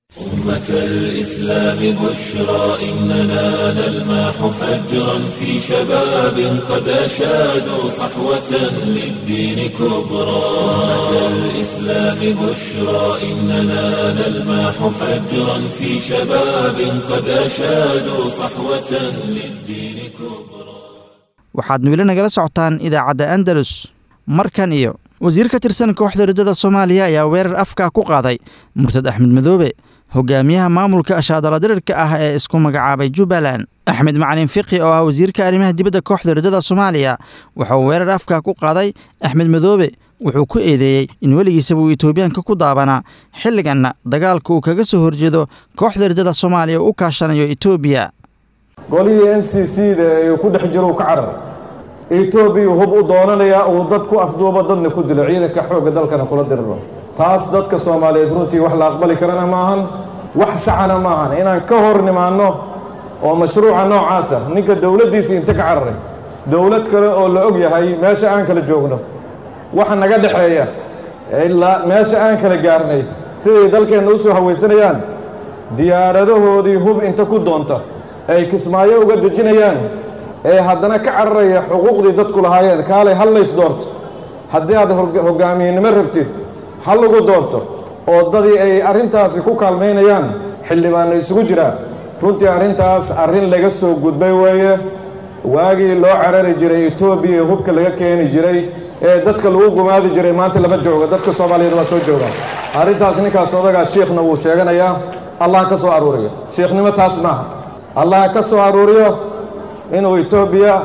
[SPEAKER 1] أمة الإسلام بشرى إننا نلمح فجرا في شباب قد أشادوا صحوة للدين كبرى أمة الإسلام بشرى إننا نلمح فجرا في شباب قد أشادوا صحوة للدين كبرى
[SPEAKER 2] waxaad weli nagala socotaan idaacadda andalus markan iyo wasiir ka tirsan kooxda riddada soomaaliya ayaa weerar afka ku qaaday murtad axmed madoobe hogaamiyaha maamulka ashaadaladirirka ah ee isku magacaabay jubbaland axmed macalin fiqi oo ah wasiirka arrimaha dibadda kooxda riddada soomaaliya wuxuu weerar afka ku qaaday axmed madoobe wuxuu ku eedeeyey in weligiisaba uu etoobiyaanka ku daabanaa xilliganna dagaalka uu kaga soo horjeedo kooxda riddada soomaaliya uu u kaashanayo etoobiya
[SPEAKER 9] golihii n c c da ee ku dhex jiro uu ka carar etoobiya hub u doonanayaa uu dad ku afduubo dadna ku dilo ciidanka xoogga dalkana kula diriro taas dadka soomaaliyeed runtii wax la aqbali karana maahan wax saxana maahan inaan ka hor nimaanno oo mashruuca noocaasa ninka dowladdiisa inta ka cararay dowlad kale oo la og yahay meesha aan kala joogno waxa naga dhexeeya ilaa meesha aan kala gaarnay siday dalkeenna u soo hawaysanayaan diyaaradahoodii hub inta ku doonta ay kismaayo uga dejinayaan ee haddana ka cararaya xuquuqdii dadku lahaayeen kaalay hal lays doorto haddii aad hoggaamiyenimo rabtid hal lagu doorto oo dadii ay arrintaasi ku kaalmaynayaan xildhibaanno isugu jiraa runtii arrintaas arrin laga soo gudbay weeye waagii loo carari jiray etoobiya ee hubka laga keeni jiray ee dadka lagu gumaadi jiray maanta lama joogo dadka soomaaliyeed waa soo joogaan arrintaas ninkaas odagaa shiikhna wuu sheeganayaa allah ka soo aruuriyo shiikhnimo taas maaha allah ka soo aruuriyo inuu etoobiya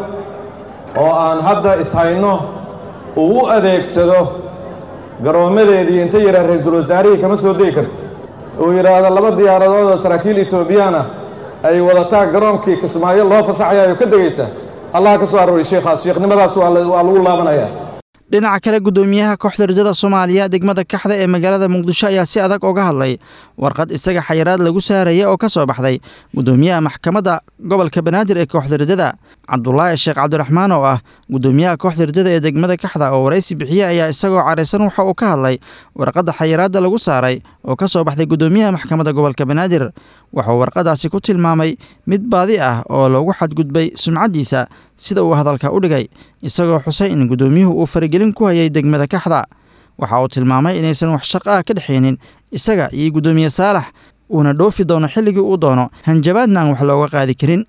[SPEAKER 9] oo aan hadda ishayno uu u adeegsado garoommadeedii inta yidhaah ra-iisul wasaarihii kama soo degi karta uu yidhaahdo laba diyaaradood oo saraakiil etoobiyaana ay wadataa garoonkii kismaayo loo fasaxayayo ka degaysa allah ka soo aruuriyo shiikhaas shiikhnimadaas waa lagu laabanayaa
[SPEAKER 2] dhinaca kale guddoomiyaha kooxda rajada soomaaliya degmada kaxda ee magaalada muqdisho ayaa si adag uga hadlay warqad isaga xayiraad lagu saaraya oo ka soo baxday guddoomiyaha maxkamadda gobolka banaadir ee kooxda rajada cabdulaahi sheekh cabdiraxmaan oo ah guddoomiyaha kooxda rajada ee degmada kaxda oo waraysi bixiye ayaa isagoo caraysan waxa uu ka hadlay warqadda xayiraadda lagu saaray oo ka soo baxday guddoomiyaha maxkamadda gobolka banaadir wuxuu warqadaasi ku tilmaamay mid baadi ah oo loogu xadgudbay sumcaddiisa sida uu hadalka u dhigay isagoo xusay in guddoomiyuhu uu faragelin ku hayay degmada kaxda waxa uu tilmaamay inaysan wax shaqo ah ka dhexaynin isaga iyo guddoomiye saalax uuna dhoofi doono xilligii uu doono hanjabaadna aan wax looga qaadi karin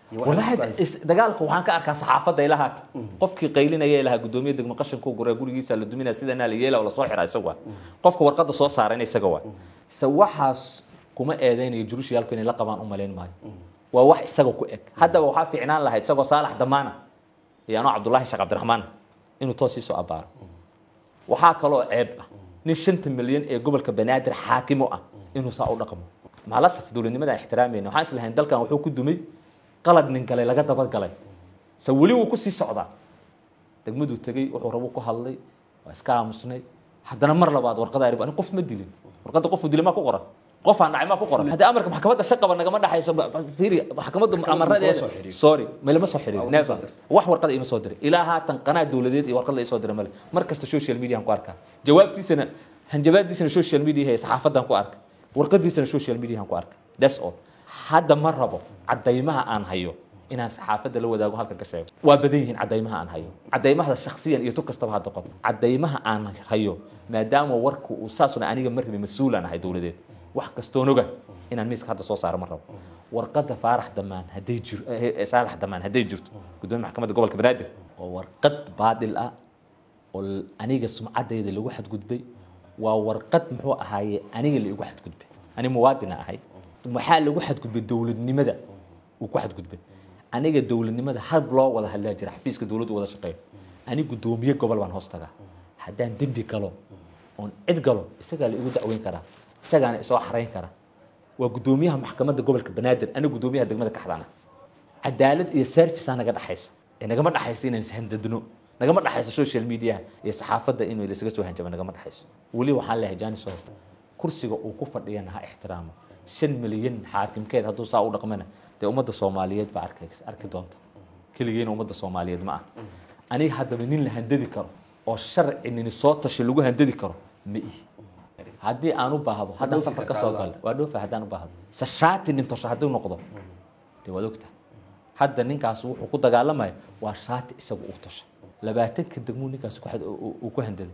[SPEAKER 10] dagaalka waxaan ka arkaa saxaafadda ilaha qofkii qaylinaya ilaha gudoomiye degmo qashanku gura gurigiisa la duminaya sidanaa la yeela la soo xira isaga waa qofka warqadda soo saarayna isaga waa se waxaas kuma eedeynayo jurushiyaalku inay la qabaan u malayn maayo waa wax isaga ku eg haddaba waxaa fiicnaan lahayd isagoo saalax damaana iyo anoo cabdullaahi sheekh cabdiraxmaan inuu toos sii soo abaaro waxaa kaloo ceeb ah nin shanta milyan ee gobolka banaadir xaakimo ah inuu saa u dhaqmo maalasaf dowladnimada aan ixtiraamayna waxaan islahayn dalkan wuxuu ku dumay qalad nin galay laga dabagalay se weli wuu kusii socdaa degmaduu tegey wuxuu rabu ku hadlay waa iska aamusnay haddana mar labaad warqada arib ani qof ma dilin warqadda qofuu dilay maa ku qoran qof aan dhacay maa ku qoran haddii amarka maxkamadda shaqaba nagama dhaxayso fiiri maxkamadda amaradeeda sorry malama soo xiriirin never wax warqada ima soo diray ilaa haatan qanaa dowladeed iyo warqad la isoo diray male mar kasta social media aan ku arkaa jawaabtiisana hanjabaadiisana social media ee saxaafadan ku arkay warqadiisana social media aan ku arkay that's all hadda ma rabo caddaymaha aan hayo inaan saxaafadda la wadaago halkan ka sheego waa badan yihiin caddaymaha aan hayo caddaymahada shaksiyan iyo tu kastaba hadda qoto caddaymaha aan hayo maadaama warku uu saasuna aniga ma rabin mas-uulaan ahay dowladeed wax kastoon oga inaan miiska hadda soo saaro ma rabo warqadda faarax damaan hadday jir saalax damaan hadday jirto gudoomiya maxkamadda gobolka banaadir oo warqad baadil ah oo aniga sumcaddayda lagu xadgudbay waa warqad muxuu ahaaye aniga la igu xadgudbay ani muwaadina ahay maxaa lagu xadgudbay dowladnimada uu ku xadgudbay aniga dowladnimada hab loo wada hadlaa jira xafiiska dowladdu wada shaqeeyo ani gudoomiye gobol baan hoos tagaa haddaan dembi galo oon cid galo isagaa la igu dacweyn karaa isagaana isoo xarayn karaa waa gudoomiyaha maxkamadda gobolka banaadir aniga gudoomiyaha degmada kaxdana cadaalad iyo servicea naga dhexaysa ee nagama dhexaysa inaan ishandadno nagama dhexayso social mediaha iyo saxaafadda in laysaga soo hanjabo nagama dhexayso weli waxaan leeyahay jaani soo haysta kursiga uu ku fadhiyana ha ixtiraamo shan milyan xaakimkeed hadduu saa u dhaqmana dee ummadda soomaaliyeed baa arki arki doonta keligeena ummadda soomaaliyeed ma ah aniga haddaba nin la handadi karo oo sharci nini soo tashi lagu handadi karo ma ihi haddii aan u baahdo haddaan safar ka soo galo waa dhoofa haddaan u baahdo se shaati dhintosho hadduu noqdo dee waad ogtahay hadda ninkaas wuxuu ku dagaalamaya waa shaati isagu uu tosho labaatanka degmuu ninkaas uu ku handaday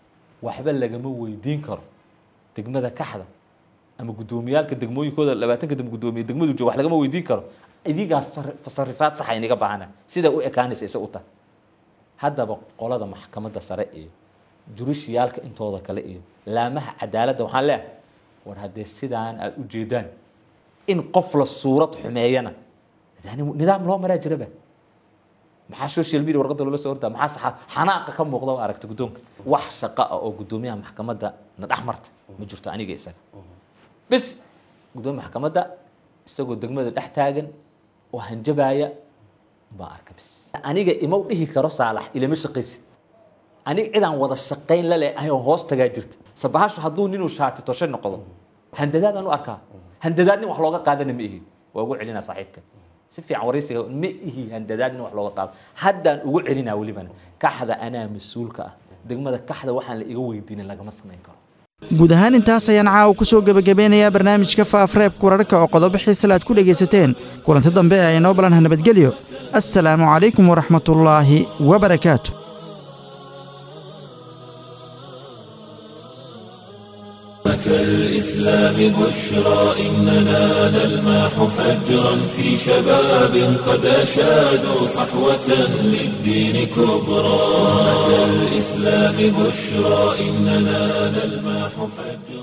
[SPEAKER 10] waxba lagama weydiin karo degmada kaxda ama guddoomiyaalka degmooyinkooda labaatanka degmo guddoomiye degmadu jooga wax lagama weydiin karo idigaas tasarifaad saxa inaga baahana sida u ekaanaysa isa u tahay haddaba qolada maxkamadda sare iyo jurishiyaalka intooda kale iyo laamaha cadaaladda waxaan leeyahay war haddee sidaan aad u jeedaan in qof la suurad xumeeyana yani nidaam loo maraa jiraba maxaa social media warqadda loola soo hortaa maxaa saxa xanaaqa ka muuqda oo aragta guddoonka wax shaqo ah oo guddoomiyaha maxkamadda na dhex marta ma jirto aniga isaga bis guddoomiya maxkamadda isagoo degmada dhex taagan oo hanjabaaya baa arka bis aniga ima dhihi karo saalax ilama shaqaysid aniga cidaan wada shaqayn la leeyahay oo hoos tagaa jirta sabahashu hadduu ninuu shaati toshe noqdo handadaadaan u arkaa handadaad nin wax looga qaadana ma ihi waa ugu celinaa saaxiibka si fiican waraysiga ma ihi handadaad in wax looga qaado haddaan ugu celinaa welibana kaxda anaa mas-uulka ah degmada kaxda waxaan la iga weydiinin lagama samayn karo
[SPEAKER 2] guud ahaan intaas ayaan caawa ku soo gebagabeynayaa barnaamijka faafreebka wararka oo qodobo xiisale aad ku dhegaysateen kulanti dambe ee inoo balanha nabadgelyo assalaamu calaykum waraxmatullaahi wabarakaatu
[SPEAKER 1] الإسلام بشرى إننا نلماح فجرا في شباب قد أشادوا صحوة للدين كبرى الإسلام بشرى إننا نلماح فجرا